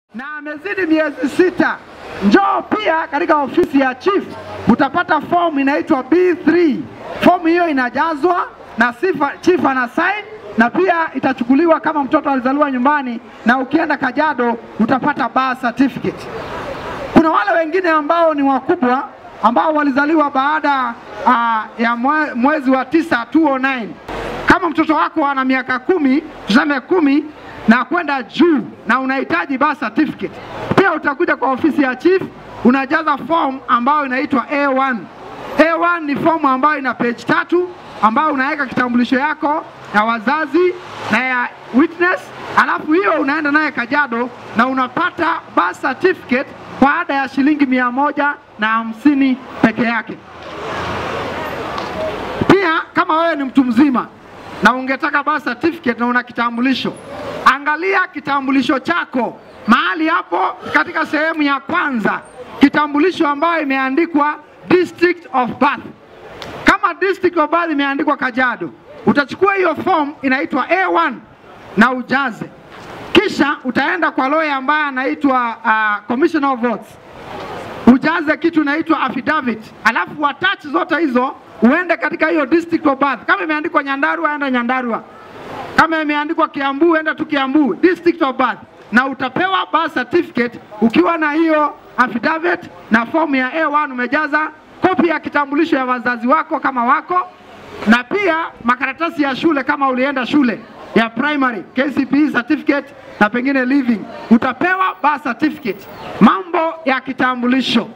na amezidi miezi sita, njoo pia katika ofisi ya chief, utapata fomu inaitwa B3. Fomu hiyo inajazwa na sifa, chief ana sign na pia itachukuliwa kama mtoto alizaliwa nyumbani, na ukienda Kajiado utapata birth certificate. Kuna wale wengine ambao ni wakubwa ambao walizaliwa baada uh, ya mwe, mwezi wa tisa 209. Kama mtoto wako ana miaka kumi, tuseme kumi na kwenda juu na unahitaji birth certificate, pia utakuja kwa ofisi ya chief, unajaza form ambayo inaitwa A1. A1 ni fomu ambayo ina page tatu ambayo unaweka kitambulisho yako ya wazazi na ya witness, alafu hiyo unaenda naye Kajiado na unapata birth certificate kwa ada ya shilingi mia moja na hamsini peke yake. Pia kama wewe ni mtu mzima na ungetaka birth certificate na una kitambulisho, angalia kitambulisho chako mahali hapo katika sehemu ya kwanza, kitambulisho ambayo imeandikwa district of birth. Kama district of birth imeandikwa Kajiado, utachukua hiyo form inaitwa A1 na ujaze, kisha utaenda kwa lawyer ambaye anaitwa uh, commissioner of votes ujaze kitu inaitwa affidavit, alafu attach zote hizo uende katika hiyo district of birth. Kama imeandikwa Nyandarua, enda Nyandarua. Kama imeandikwa Kiambu, enda tu Kiambu, district of birth, na utapewa birth certificate ukiwa na hiyo affidavit na fomu ya A1 umejaza, kopi ya kitambulisho ya wazazi wako kama wako, na pia makaratasi ya shule kama ulienda shule ya primary, KCPE certificate na pengine living, utapewa birth certificate. Mambo ya kitambulisho,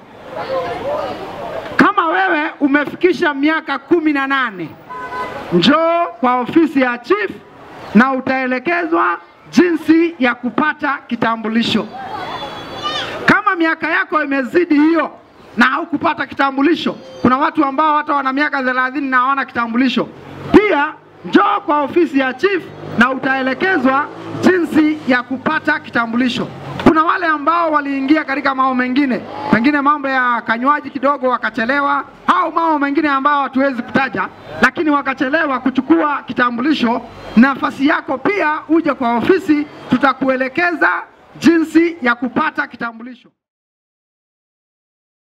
kama wewe umefikisha miaka kumi na nane njoo kwa ofisi ya chief na utaelekezwa jinsi ya kupata kitambulisho. Kama miaka yako imezidi hiyo na haukupata kitambulisho, kuna watu ambao hata wana miaka thelathini na hawana kitambulisho, pia njoo kwa ofisi ya chief na utaelekezwa jinsi ya kupata kitambulisho. Kuna wale ambao waliingia katika mambo mengine, pengine mambo ya kanywaji kidogo wakachelewa, au mambo mengine ambao hatuwezi kutaja, lakini wakachelewa kuchukua kitambulisho. Nafasi yako pia uje kwa ofisi, tutakuelekeza jinsi ya kupata kitambulisho.